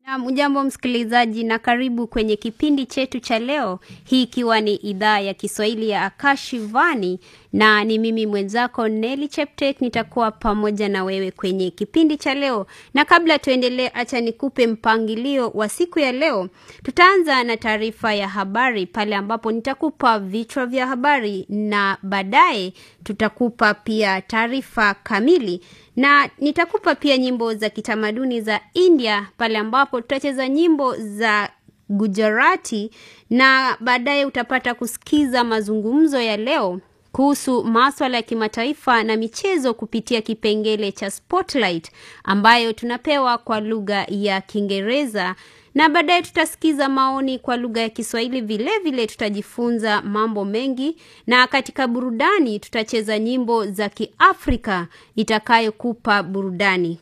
Ujambo msikilizaji na karibu kwenye kipindi chetu cha leo, hii ikiwa ni idhaa ya Kiswahili ya Akashivani na ni mimi mwenzako Nelly Cheptek, nitakuwa pamoja na wewe kwenye kipindi cha leo. Na kabla tuendelee, acha nikupe mpangilio wa siku ya leo. Tutaanza na taarifa ya habari pale ambapo nitakupa vichwa vya habari na baadaye tutakupa pia taarifa kamili na nitakupa pia nyimbo za kitamaduni za India pale ambapo tutacheza nyimbo za Gujarati na baadaye utapata kusikiza mazungumzo ya leo kuhusu maswala ya kimataifa na michezo kupitia kipengele cha Spotlight ambayo tunapewa kwa lugha ya Kiingereza na baadaye tutasikiza maoni kwa lugha ya Kiswahili. Vile vile tutajifunza mambo mengi, na katika burudani tutacheza nyimbo za Kiafrika itakayokupa burudani.